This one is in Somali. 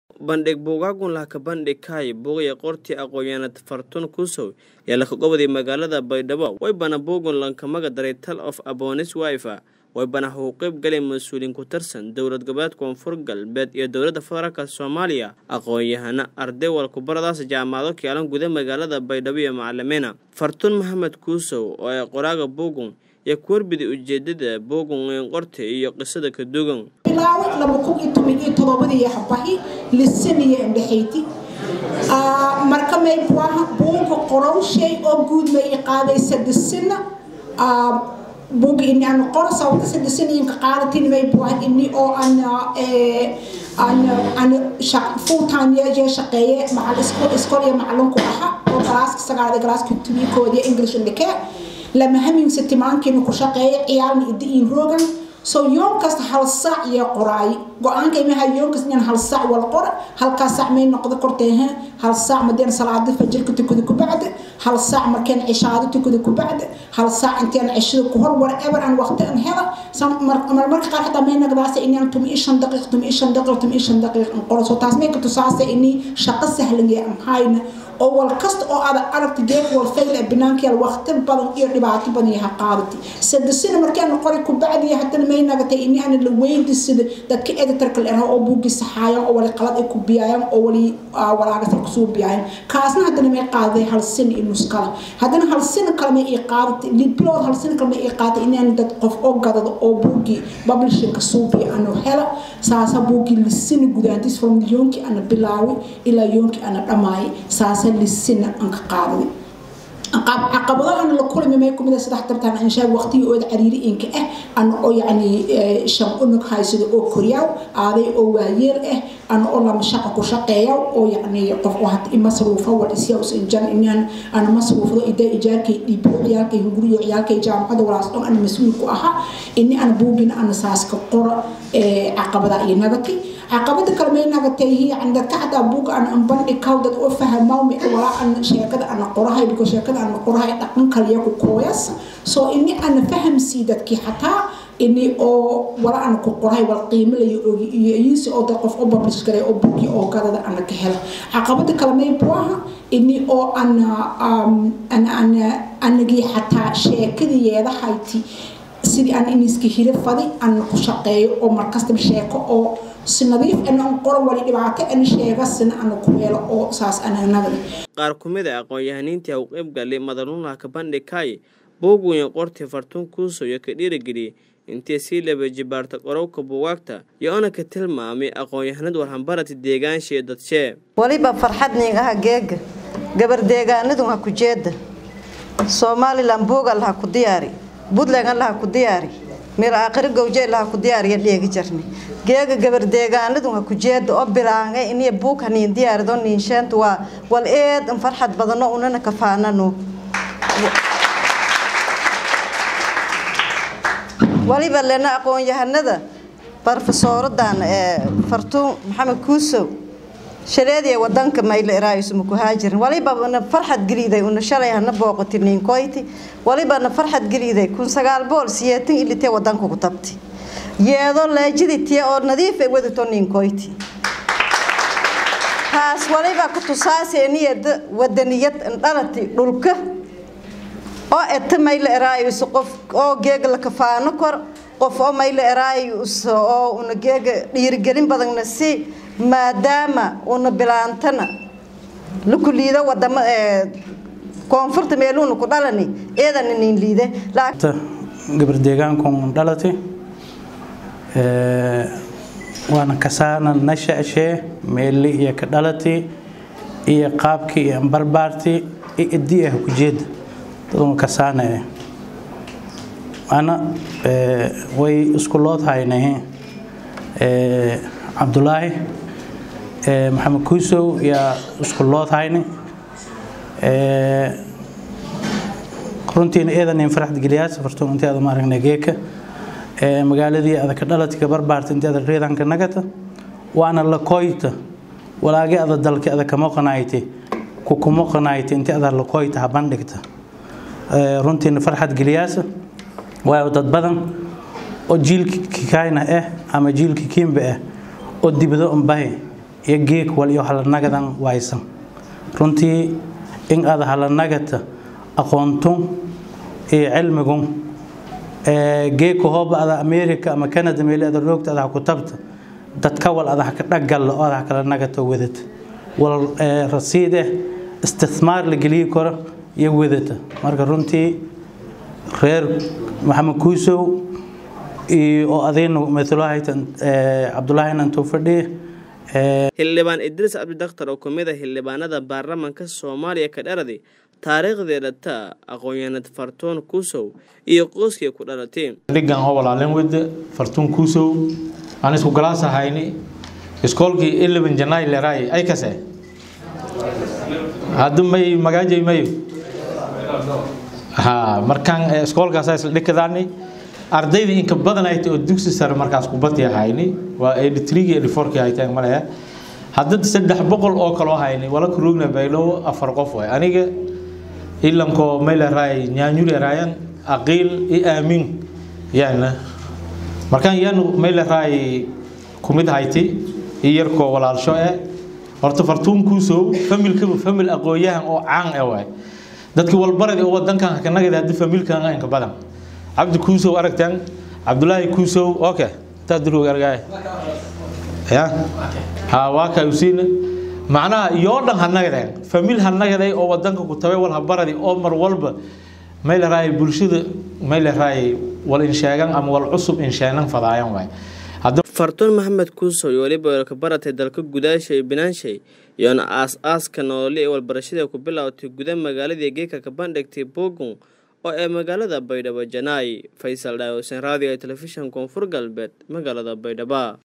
bandhig buugaagun lahka bandhig kaay buugaya qortii aqoonyahanad fartun kusow ee laka gobodii magaalada baydhabo waybana buugun lankamaga daray tal of abonis wifa waybana huu qeyb galeen mas-uuliin ku tirsan dowlad goboleed koonfur galbeed iyo dowladda federaalk soomaaliya aqoon-yahana arday walkubaradaas jaamacado kaalan guda magaalada baydhabo iyo macalimiina fartun maxamed kuusow oo ee qoraaga buugun iyo kuwarbida ujeedada buugun qorta iyo qisada kadugan bilaaway laba kun iyo toban iyo todobadii yaxbahi lisaniya indhexayti marka may buaha buuga qorowshay oo guud may qaadaysa disina buuga ini aan qoro sababta sadisaniyanka qaadatin may buaha ini oo aan aan aan full time yeeshee shaqeeye macal iskool iskool iyo macalinku aha oo galaaska sagaada galaaska tubikoodiya english indhikee lama haminsa timaankiina ku shaqeeya ciyaalna idiin rogan so yoon kasta hal sac iyo qoraay go-aanka imaha yoon kasta inaan hal sac wal qora halkaa sac may noqdo korteehe hal sac madeen salaada fajirka tukada ku bacda hal sac markeen cishaado tukada ku bacda hal sac inteen cishada ku hor whatever aan waqti aan hela marmarka qaar xataa may nagdaasa inaan tumi shan daqiiq tumi shan daqiiq tumi shan daqiiq aan qoro so taas may ka tusaasa inii shaqo sahlan aan hayna oo wal kasta oo aad aragti geed wal fayl ee banaanka waqti badan iyo dhibaato badan yahay qaadati sadasina markaan qori ku bacdi hadana may nagatay in aan la weydiisada dadka editorka la oo buugi saxaayaan oo wali qalad ay ku biyayaan oo wali walaaga ku soo biyayaan kaasna hadana may qaaday hal sin in muskala hadana hal sin kale may ii qaadatay liblood hal sin kale may ii qaadatay in aan dad qof oo gadado oo buugi publishing ka soo biyaano hela saasa buugi lisin gudaantis from yonki ana bilaawi ilaa yonki ana dhamaay saasa lisina aan ka qaaday caqabadahan la kulmi may kumid saddex tartan aan sheeg waqtiga oo cariiri inka ah aan oo yacni shan unug haysado oo koryaaw aaday oo waayeel ah aan oo lama shaqo ku shaqeeya oo yacni qof oo hata masruufa wal isyaa usan jan inaan aan masruufdo ida ijaarkay dhiibiyo ciyaalkay hunguriyo ciyaalkay jaamacada walaas dhan aan mas-uul ku ahaa ini aan buugin aan saaska qora caqabada iyo nagatay caqabada kale may nagatay yani dadka xataa buuga aan aan bandhig kaw dad oo fahamawmi walaa aan sheekada aan qorahay biko sheekada aan qorahay dhaqan kaliya ku kooyas soo ini aan fahamsii dadkii xataa ini oo wala aan ku qorahay wal qiimo layo ogi iyo iyisi oo dad qof oo publish garay oo buugi oo gadada aan ka hela caqabada kale may buaha ini oo aan aan aan anagii xataa sheekadiyeeda hayti sidii aan iniska hira fadi aan ku shaqeeyo oo markastaba sheeko oo si nadiif aan qoro wali dhibaato aan sheega sina aan ku yeelo oo saas anagnaga qaar ku mid a aqoon-yahaniintii u qeyb galay madanuulaha ka bandhigkaay buugweyne qortii fartuun kuuso iyo ka dhiirageliyey intay sii laba jibaarta qorowka buugaagta iyo ona ka tilmaamay aqoon-yahanad warhambarati deegaanshiiyo dadshee waliba farxad nin aha geega gabar deegaanadu ha ku jeeda somalilan buuga laha ku diyaari buntland laha ku diyaari mir aakhiro gowje laha ku diyaariya dheegi jarni geega gabar deegaanadu ha ku jeeda oo bilaanga iniya buug haniin diyaarido niinsheenta waa wal eed in farxad badano unana kafaanano waliba lena aqoon-yahanada barofesooradan ee fartuun maxamed kuusow shaleediya wadanka mayla iraayusuma ku haajirin waliba na farxad geliiday una shalay hana booqoti ninkoyti waliba na farxad geliiday kun sagaal bool siyeetan ilitee wadanka ku tabti yeedo leejidi tiya oo nadiif ay wadato ninkoyti taas waliba ku tusaasee niyada wadaniyad indhalati dhulka oo eta mayla iraayus qof oo geega la kafaano kor qof oo mayla iraayus oo una geega dhiirigelin badanna si maadaama una bilaantana laku liido wadamo koonfurta meeluuna ku dhalani eedana nin liide gabar deegaankun dhalati waana kasaana nashashee meeli iyo ka dhalati iyo qaabkii iyo barbaarti iyo idii ah ku jeeda daduna kasaana eh ana way isku lood haynahe cabdulaahi maxamed kuusow yaa isku lood hayni runtiina eedan farxad geliyaas fartuun intii aad ma aragnay geeka magaaladii adaka dhaladka barbaarta intii aad reedanka nagata waana la koyta walaagi ada dalki ada kama qanaayte ku kuma qanaayte intii ada la koyta ha bandhigta runtiina farxad geliyaas waayo dad badan oo jiilkii kayna ah ama jiilkii kiimba ah oo dibado unbahi iyo geek wal iyo halanagadan waysan runtii in aad halanagata aqoontun iyo cilmigun geeka hooba ada america ama canada meel ada roogta ada ku tabta dadka wal ada ka dhagal oo ada kala nagata wadata wal rasiid eh istithmaar la geliyo karo iyo wadata marka runtii reer maxamed kuusow oo adayna mathalahaytan cabdulaahi inantuu fadhiye xildhibaan idriis cabdidakhtar oo ka mid a xildhibaanada baarlamaanka soomaaliya ka dhaladi taariikhdii dhata aqoon-yahanad fartuun kuusow iyo qoyskii ku dhalatay dhigan oo walaalin wada fartuun kuusow aan isku galaas ahayni iskoolkii eleven janay leray ay kase hadda may magaajay mayo ha markaan iskoolkaas isla dhikadaani ardayda inka badan ay tahay oo dugsi sare markaas kubadii ahayni waa eighty three eighty four kii ay tahay malaya hadda saddex boqol oo kaloo hayni wala kuroogna baylo afar qof waay aniga ilanko mayleray nyaanyuleerayan aqiil i aamin yaana markaan yaanu mayleray kumid hayti i yarkoo walaalsho eh horta fartuun kuusow familkaba famil aqoon-yahan oo caan eh waay dadkii walbaradi oo wadankan kanagada haddi familkan inka badan cabdi kuusow aragtan cabdulaahi kuusow okay taa durug argaay ya ha waa ka usiina macnaha yoo dhan hanagadeen famil hanagaday oo wadanka ku tabay wal habaradi oo mar walba may la raay bulshada may la raay wal insheegan ama wal cusub insheenan fadaayan waay fartuun maxamed kuusow iyo weliba ka baratay dalka gudaasha iyo binaanshay iyoona aas-aaska noole ee walbarashada ku bilowtay guda magaaladii geeka ka bandhigtay bogon oo ee magaalada baydhabo janaay faysal dhaawsan raadiga telefishan koonfur galbeed magaalada baydhaba